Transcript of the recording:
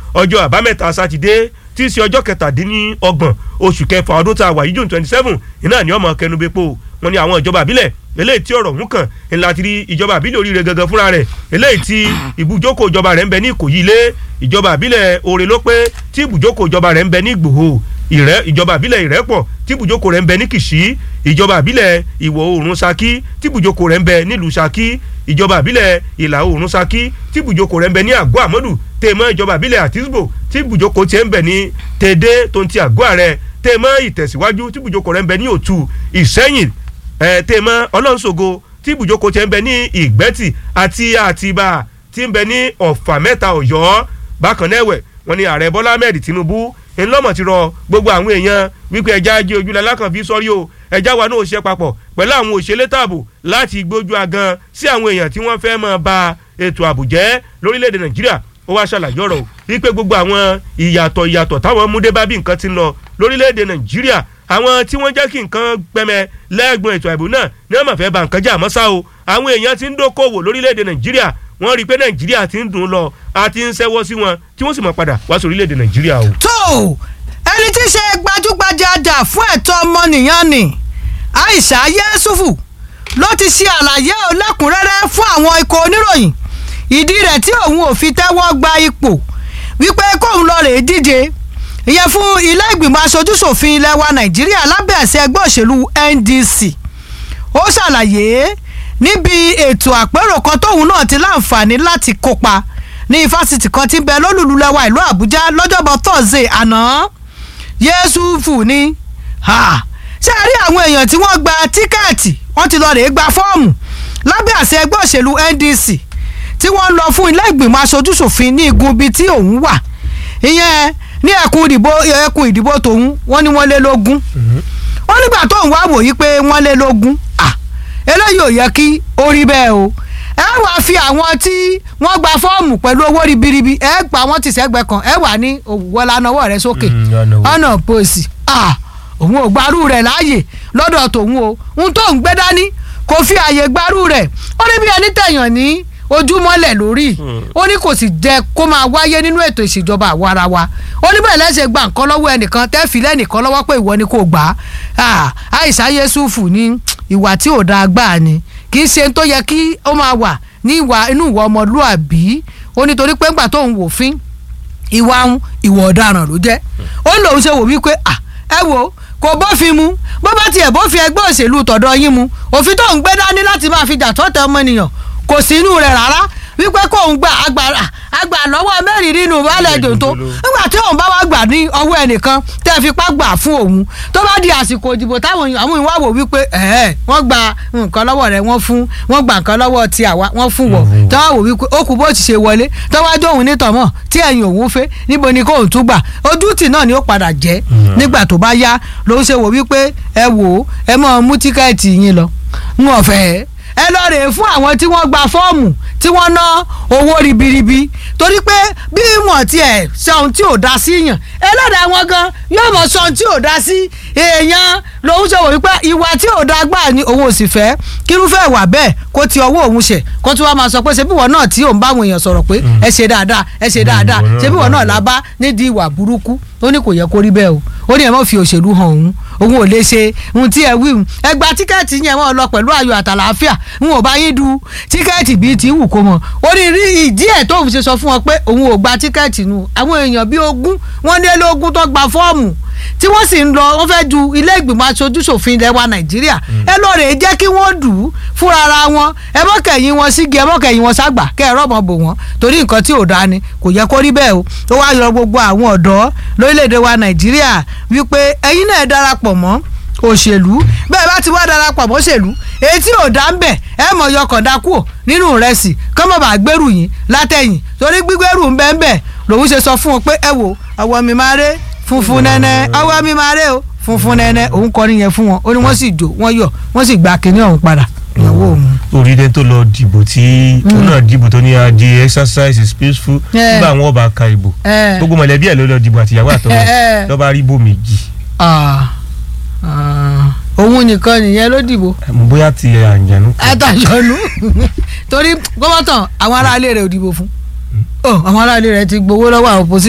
ọjọ́ àbámẹ́ta sátidé tí í ṣe ọjọ́ kẹtàdínlọ́gbọ̀n oṣù kẹfà ọdún tá a wà yìí june twenty seven iná ní ọmọ kẹnubepo wọn ni àwọn ìjọba àbílẹ̀ eléyìí tí ọ̀rọ̀ ọ̀hún kàn ńlá ti rí ìjọba àbílẹ̀ oríire gangan fúnra rẹ̀ eléyìí tí ibùjókòó ìjọba rẹ̀ ń bẹ ní ìkòyí ilé ìjọba àbílẹ̀ òre ló pé tí ibùjókòó ìjọba rẹ̀ ń bẹ ní ìgbòho ìrẹ́ ìjọba àbílẹ̀ ìrẹ́pọ̀ tí ibùjókòó rẹ̀ ń bẹ ní kìṣí ìjọba àbílẹ̀ ìwọ̀ oòrùn saki tí ibùjókòó rẹ̀ ń bẹ nílùú saki ìjọba àbílẹ̀ ìlà oòrùn saki tí ibùjókòó rẹ̀ ń bẹ ní àgọ́ àmọ́dù tèmọ́ ìjọba àbílẹ̀ àtisbo tí ibùjókòó tiẹ̀ ń bẹ ní tèdè tó ń ti àgọ́ ààrẹ tèmọ́ ìtẹ̀síwájú tí ibùjókòó rẹ̀ ń bẹ ní òtù ìsẹ́yìn ẹ̀ tèmọ́ ọlọ́nṣogo tí ibùjókòó tiẹ̀ ń bẹ ní ìgbẹ́tì àti àtibá tí ń bẹ ní ọ̀fà mẹ́ta ọ̀yọ́ bákan náà ẹ̀wẹ̀ wọ́n ní ààrẹ bọ́lá ahmed tinubu ńlọ́mọ̀ ti rọ gbogbo àwọn èèyàn wípé ẹja ajé ojúlẹ̀ alákànfí sọ́rí o ẹja wa náà ṣe papọ̀ pẹ̀lú àwọn òṣèlè tààbò láti gbójú agan sí àwọn èèyàn tí wọ́n fẹ́ máa ba ètò ààbò jẹ́ lórílẹ̀‐èdè nàìjíríà ó wá ṣàlàyé ọ̀rọ̀ wípé gbogbo àwọn ìyàtọ̀ ìyàtọ̀ táwọn múdé bá bí nǹkan ti ń lọ lórílẹ̀‐èdè nàìjíríà àwọn tí wọ́n jẹ́ kí nǹkan pẹ́mẹ lẹ́gbọ̀n ètò ààbò náà ní wọ́n máa fẹ́ ba nǹkan jẹ́ àmọ́ ṣá o àwọn èèyàn ti ń dókòwò lórílẹ̀‐èdè nàìjíríà wọ́n rí i pé nàìjíríà ti ń dùn ún lọ àti ń ṣẹ́wọ́ sí wọn tí wọ́n sì máa padà wá sí orílẹ̀‐èdè nàìjíríà o. tó ẹni tí í ṣe gbajúgbajà jà fún ẹ̀tọ́ ọmọnìyàn ni Aisha Yesufu ló ti ṣe àlàyé ọlẹ́kùnrẹ́rẹ́ fún àwọn ikọ̀ oníròyìn ìdí rẹ̀ tí òun ò fi tẹ́wọ́ gba ipò wípé kóun lọ rèé díje ìyẹn fún ilé ìgbìmọ̀ aṣojúṣòfin ilẹ̀ wa Nàìjíríà lábẹ́ àṣẹ ẹgbẹ́ òṣèlú NDC ó ṣàlàyé níbi ètò àpérò kan tóun náà ti láǹfààní láti kópa ní ifásitì kan tí ń bẹ lólùlùlẹ́wà ìlú Àbújá lọ́jọ́bọ̀ Thursday àná Yẹ́sùfù ni ṣé a rí àwọn èèyàn tí wọ́n gba tíkẹ́ẹ̀tì wọ́n ti lọ rèé gba fọ́ọ̀mù lábẹ́ àṣẹ ẹgbẹ́ òṣèlú NDC tí wọ́n ń lọ fún ilé ìgbìmọ̀ aṣojúṣòfin ní igun ibi tí òun wà ìyẹn ní ẹkùn ìdìbò ẹkùn ìdìbò tòun wọ́n ní wọ́n lé lógún wọ́n nígbà tóun wá wòye pé wọ́n lé lógún eléyìí ò yẹ kí ó rí bẹ́ẹ̀ o ẹ wàá fi àwọn tí wọ́n gba fọ́ọ̀mù pẹ̀lú owó ribiribi ẹ gbà wọ́n ti sẹ́gbẹ̀ẹ́ kan ẹ wà ní òwúwọ́lá náwó rẹ sókè ọ̀nà pòsì òun ò gbarú rẹ̀ láàyè lọ́dọ̀ tòun o ohun tó ń gbé dání kò fi àyè gbarú rẹ̀ ó ní bí ẹni tẹ̀yàn ní ojúmọ́lẹ̀ lórí ó ní kò sì jẹ́ kó máa wáyé nínú ètò ìṣèjọba àwarawa ó ní bẹ́ẹ̀ lẹ́sẹ̀ gba nǹkan lọ́wọ́ ẹnìkan tẹ́fì lẹ́nìkan lọ́wọ́ pé ìwọ ni kò gbà á Àìsà Yẹ́sùfù ní ìwà tí ò dáa gbà ni kì í ṣe tó yẹ kí ó máa wà ní ìwà inú ìwà ọmọlúàbí ó nítorí pé ńgbà tóun wò fín ìwà ń ìwà ọ̀daràn ló jẹ́ ó lòun ṣe wò wípé à ẹ wo kò bófin mu bó bá tiẹ̀ bófin ẹgbẹ́ òṣèlú tọ̀dọ̀ yín mu òfin tó ń gbé dání láti máa fi jà tọ́tẹ̀ ọmọnìyàn kò sí inú rẹ̀ rárá wípé kóun gba agbára àgbà lọ́wọ́ mẹ́rin nínú baálẹ̀ jòǹtó nígbà tí òun bá wá gbà ní ọwọ́ ẹnìkan tẹ́ fipá gbà fún òun tó bá di àsìkò ìdìbò táwọn àwọn ìwà wò wípé ẹ̀ẹ́ wọ́n gba nǹkan lọ́wọ́ rẹ̀ wọ́n fún wọ́n gba nǹkan lọ́wọ́ ti àwa wọ́n fún wọ̀ tó wá wò wípé ó kù bó ti ṣe wọlé tó wá jóun nítọ̀mọ̀ tí ẹ̀yìn òun fẹ́ níbo ni kóun tún gbà ojútì náà ni ó padà jẹ́ nígbà tó bá yá ló ṣe wò wípé ẹ wò ó ẹ mọ̀ mú tíkẹ́ẹ̀tì yín lọ ń ọ̀fẹ́ ẹ lọ rèé fún àwọn tí wọ́n gba fọ́ọ̀mù tí wọ́n ná owó ribiribi torí pé bí wọ́n tiẹ̀ sọ ohun tí ò dá sí yàn ẹlẹ́dàá wọn gan yóò mọ̀ sọ ohun tí ò dá sí èèyàn lòun ṣe wò wípé ìwà tí ò dá gbà ni òun ò sì fẹ́ kírúfẹ́ ìwà bẹ́ẹ̀ kó ti ọwọ́ òun ṣẹ̀ kó tí wọ́n máa sọ pé ṣebí wọn náà tí òun bá àwọn èèyàn sọ̀rọ̀ pé ẹ ṣe dáadáa ẹ ṣe dáadáa ṣebí wọn náà la bá nídìí ìwà burúkú ó ní kò yẹ kó rí bẹ́ẹ̀ o ó ní ẹ má fi òṣèlú hàn òun òun ò lè ṣe ohun tí ẹ wí ẹ gba tíkẹ́ẹ̀tì yẹn wọ́n lọ pẹ̀lú ayọ̀ àtàlàáfíà n ò bá yín du tíkẹ́ẹ̀tì bíi ti wù kó mọ̀ ó ní rí ìdí ẹ̀ tóun ṣe sọ fún wọn pé òun ò gba tíkẹ́ẹ̀tì nu àwọn èèyàn bíi ogún wọ́n ní lógún tó gba fọ́ọ̀mù tí wọ́n sì ń lọ wọ́n fẹ́ ju ilé ìgbìmọ̀ aṣojúṣòfin ilẹ̀ wa nàìjíríà ẹ lọ rèé jẹ́ kí wọ́n dù ú fúnra ara wọn ẹ mọ́ kẹ̀yìn wọn sígi ẹ mọ́ kẹ̀yìn wọn ságbà kẹ́ ẹ rọ́mọ bò wọ́n torí nǹkan tí ò dáa ni kò yẹ kó rí bẹ́ẹ̀ o ó wá yọ gbogbo àwọn ọ̀dọ́ lórílẹ̀‐èdè wa nàìjíríà wípé ẹ̀yin náà darapọ̀ mọ́ òṣèlú bẹ́ẹ̀ bá ti wá darapọ̀ mọ́ òṣèlú èyí tí ò dá ń bẹ̀ ẹ mọ̀ yọkàndá kúò nínú ìrẹsì kọ́mọ̀ bá gbèrú yín látẹ̀yìn torí gbígbèrú ń bẹ́ẹ̀ bẹ́ẹ̀ lòun ṣe sọ fún wọn pé ẹ wò àwọ̀ mi máa ré funfun nẹ́nẹ́ ọwọ́ mi máa ré o funfun nẹ́nẹ́ òun kọrin yẹn fún wọn ó ní wọ́n sì jó wọ́n yọ̀ wọ́n sì gba kinní ọ̀hún padà ìyàwó òun. orílẹ̀ tó lọ dìbò tí tó náà dìbò tó ní adi exercise is peaceful nígbà wọn bá ka ìbò gbogbo mọ̀lẹ́bí ẹ̀ ló lọ dìbò àtìyàwó àtọwọ́ lọ́ba rí bò méjì. òun nìkan nìyẹn ló dìbò. bóyá ti àjànú. àtàjọ̀nú torí gómọ̀tàn àwọn aráalé rẹ̀ ò dìbò fún àwọn aráalé rẹ̀ ti gbowó lọ́wọ́ àwọn opposition.